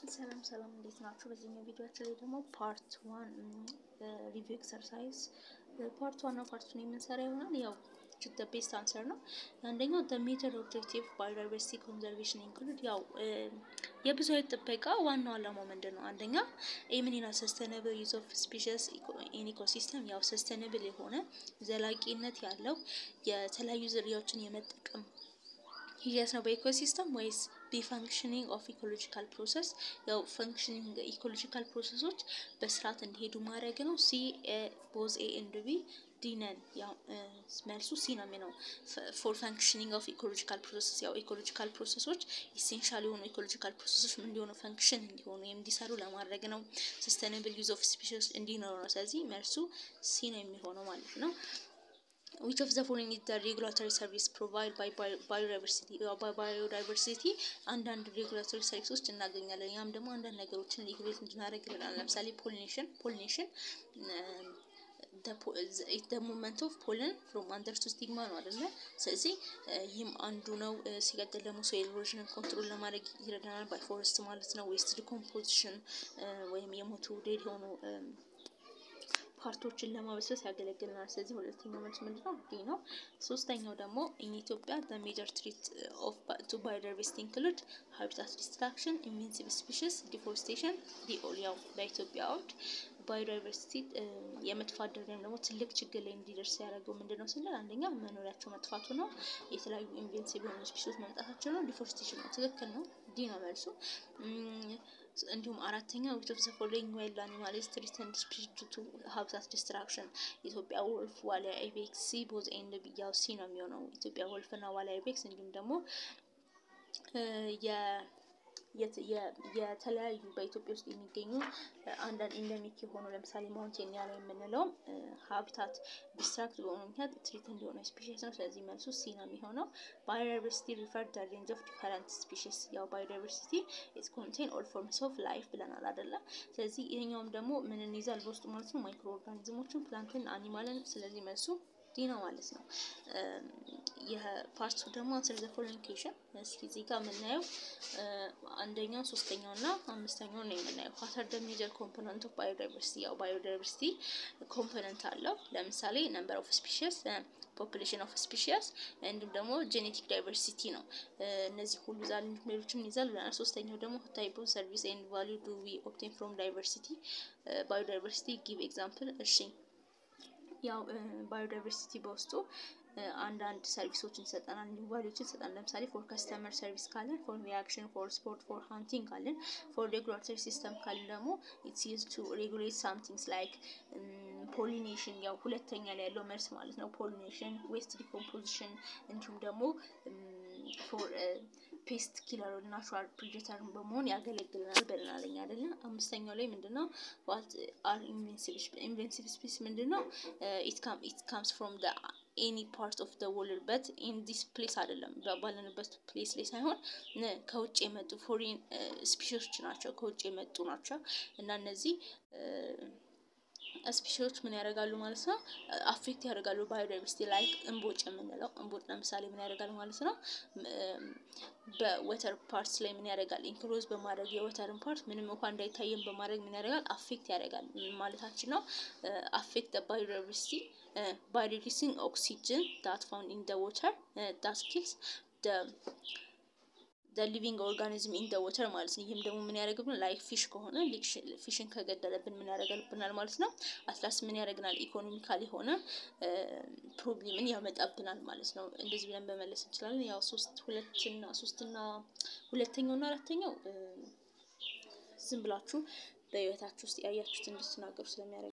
ሰላም ሰላም እንዴት ናችሁ? በዚህኛው ቪዲዮችን ላይ ደግሞ ፓርት ዋን ሪቪው ኤክሰርሳይዝ ፓርት ዋን እና ፓርት ቱን የምንሰራ ይሆናል። ያው ደ ቤስት አንሰር ነው። አንደኛው ደ ሜተድ ኦብጀክቲቭ ባዮዳይቨርሲቲ ኮንዘርቬሽን ኢንክሉድ ያው የብዙ አይነት ጥበቃ ዋናው ዓላማው ምንድን ነው? አንደኛ ኤምኒና ሰስተነብል ዩዝ ኦፍ ስፒሽስ ኢን ኢኮሲስተም ያው ሰስተነብል የሆነ ዘላቂነት ያለው የተለያዩ ዝርያዎችን የመጠቀም ሂደት ነው በኢኮሲስተም ወይስ ቢፋንክሽኒንግ ኦፍ ኢኮሎጂካል ፕሮሰስ ያው ፈንክሽኒንግ ኢኮሎጂካል ፕሮሰሶች በስርዓት እንዲሄዱ ማድረግ ነው። ሲ ቦዝ ኤ ኤንድ ቢ ዲነን ያው መልሱ ሲ ነው የሚለው ፎር ፈንክሽኒንግ ኦፍ ኢኮሎጂካል ፕሮሰስ ያው ኢኮሎጂካል ፕሮሰሶች ኢሴንሻል የሆኑ ኢኮሎጂካል ፕሮሰሶች እንዲሆኑ ፈንክሽን እንዲሆኑ እንዲሰሩ ለማድረግ ነው። ሰስተናብል ዩዝ ኦፍ ስፒሽስ እንዲኖሩ ነው። ስለዚህ መልሱ ሲ ነው የሚሆነው ማለት ነው። ዊች ኦፍ ዘ ፎሎዊንግ ኢዝ ዘ ሬጉላቶሪ ሰርቪስ ፕሮቫይድ ባይ ባዮዳይቨርሲቲ ባዮዳይቨርሲቲ አንዳንድ ሬጉላቶሪ ሰርቪሶች እናገኛለን። ያም ደግሞ አንዳንድ ነገሮችን ሬጉሌት እንድናደርግ ይለናል። ለምሳሌ ፖሊኔሽን ፖሊኔሽን ደ ሙቭመንት ኦፍ ፖልን ፍሮም አንደር ቱ ስቲግማ ነው አይደለ? ስለዚህ ይህም አንዱ ነው። ሲቀጥል ደግሞ ሶይል ኢሮዥንን ኮንትሮል ለማድረግ ይረዳናል። ባይ ፎረስት ማለት ነው። ዌስት ዲኮምፖዚሽን ወይም የሞቱ ዴድ የሆኑ ፓርቶችን ለማበሰስ ያገለግልናል። ስለዚህ ሁለተኛው መልስ ምንድነው? ዲ ነው። ሶስተኛው ደግሞ ኢን ኢትዮጵያ ዘ ሜጀር ትሪት ኦፍ ቱ ባዮዳይቨርሲቲ ኢንክሉድ ሃቢታት ዲስትራክሽን፣ ኢንቬንሲቭ ስፒሽስ፣ ዲፎሬስቴሽን ዲኦል ያው በኢትዮጵያ አውድ ባዮዳይቨርሲቲ የመጥፋት ደረጃ ወይም ደግሞ ትልቅ ችግር ላይ እንዲደርስ ያደረገው ምንድን ነው ስንል አንደኛ መኖሪያቸው መጥፋቱ ነው። የተለያዩ ኢንቬንሲቭ የሆኑ ስፒሽስ መምጣታቸው ነው። ዲፎሬስቴሽን ነው። ትክክል ነው። ዲ ነው መልሱ። እንዲሁም አራተኛ ዊች ኦፍ ዘ ፎሎዊንግ ዋይልድ አኒማልስ ትሪትድ ስፒሽስ ቱ ሃቢታት ዲስትራክሽን ኢትዮጵያ ወልፍ፣ ዋሊያ አይቤክስ፣ ሲ ቦዝ ኤንድ ቢ ያው ሲ ነው የሚሆነው ኢትዮጵያ ወልፍ እና ዋሊያ አይቤክስ እንዲሁም ደግሞ የተለያዩ በኢትዮጵያ ውስጥ የሚገኙ አንዳንድ ኢንደሚክ የሆኑ ለምሳሌ ማውንቴኒያ ላይ የምንለው ሀቢታት ዲስትራክት በሆኑ ምክንያት ትሪት እንዲሆነ ስፒሽስ ነው። ስለዚህ መልሱ ሲ ነው የሚሆነው። ባዮዳይቨርሲቲ ሪፈር ደ ሬንጅ ኦፍ ዲፈረንት ስፒሽስ ያው ባዮዳይቨርሲቲ ኢት ኮንቴን ኦል ፎርምስ ኦፍ ላይፍ ብለናል አይደለ? ስለዚህ ይሄኛውም ደግሞ ምን እንይዛል በውስጡ ማለት ነው ማይክሮ ኦርጋኒዝሞችን፣ ፕላንትን፣ አኒማልን። ስለዚህ መልሱ ዲ ነው ማለት ነው። የፓርቱ ደግሞ አንሰር ዘ ፎሎዊንግ ኩዌሽን እስኪ እዚህ ጋር የምናየው አንደኛው ሶስተኛው እና አምስተኛው ነው የምናየው። ዋት ደ ሜጀር ኮምፖነንት ኦፍ ባዮዳይቨርሲቲ ያው ባዮዳይቨርሲቲ ኮምፖነንት አለው። ለምሳሌ ነምበር ኦፍ ስፒሽስ፣ ፖፑሌሽን ኦፍ ስፒሽስ እንዲሁም ደግሞ ጄኔቲክ ዳይቨርሲቲ ነው። እነዚህ ሁሉ ዛል ሌሎችም ይዛል ብለናል። ሶስተኛው ደግሞ ታይፕ ኦፍ ሰርቪስ ኤንድ ቫሊዩ ዱ ዊ ኦብቴን ፍሮም ዳይቨርሲቲ ባዮዳይቨርሲቲ ጊቭ ኤግዛምፕል። እሺ ያው ባዮዳይቨርሲቲ በውስጡ አንዳንድ ሰርቪሶችን ይሰጠናል፣ እንዲሁም ቫሊዎችን ይሰጠናል። ለምሳሌ ፎር ከስተመር ሰርቪስ ካለን፣ ፎር ሪያክሽን፣ ፎር ስፖርት፣ ፎር ሃንቲንግ ካለን፣ ፎር ሬጉላቶሪ ሲስተም ካለን ደግሞ ኢትስ ዩዝ ቱ ሬጉሌት ሳምቲንግስ ላይክ ፖሊኔሽን ያው ሁለተኛ ላይ ያለው መልስ ማለት ነው። ፖሊኔሽን፣ ዌስት ዲኮምፖዚሽን እንዲሁም ደግሞ ፎር ፔስት ኪለር ናቹራል ፕሪዴተር በመሆን ያገለግልናል ብለናል እኛ አይደለ። አምስተኛው ላይ ምንድነው ዋት አር ኢንቬንሲቭ ስፒስ ምንድነው? ኢት ካምስ ፍሮም ደ ኤኒ ፓርት ኦፍ ደ ወርልድ በት ኢን ዲስ ፕሌስ አይደለም ባለንበት ፕሌስ ላይ ሳይሆን ከውጭ የመጡ ፎሪን ስፒሽሶች ናቸው። ከውጭ የመጡ ናቸው እና እነዚህ ስፒሽሶች ምን ያደርጋሉ ማለት ነው? አፌክት ያደርጋሉ ባዮዳይቨርሲቲ ላይ እምቦጭ የምንለው እምቦጭ ለምሳሌ ምን ያደርጋል ማለት ነው? በወተር ፓርትስ ላይ ምን ያደርጋል? ኢንክሎዝ በማድረግ የወተርን ፓርት ምንም እንኳን እንዳይታየን በማድረግ ምን ያደርጋል? አፌክት ያደርጋል ማለታችን ነው። አፌክት ባዮዳይቨርሲቲ ባይ ሪዲዩሲንግ ኦክሲጅን ዳት ፋውንድ ኢን ደ ወተር ዳት ኪልስ ደ ሊቪንግ ኦርጋኒዝም ኢን ደ ወተር ማለት ነው። ይህም ደግሞ ምን ያደርግብናል? ላይክ ፊሽ ከሆነ ፊሽን ከገደለብን ምን ያደርጋልብናል ማለት ነው። አትላስ ምን ያደርግናል? ኢኮኖሚካል የሆነ ፕሮብሌምን ያመጣብናል ማለት ነው። እንደዚህ ብለን በመለስ እንችላለን። ያው ሶስት ሁለትና ሶስትና ሁለተኛው እና አራተኛው ዝም ብላችሁ በህይወታችሁ ውስጥ ያያችሁት እንድትናገሩ ስለሚያደርግ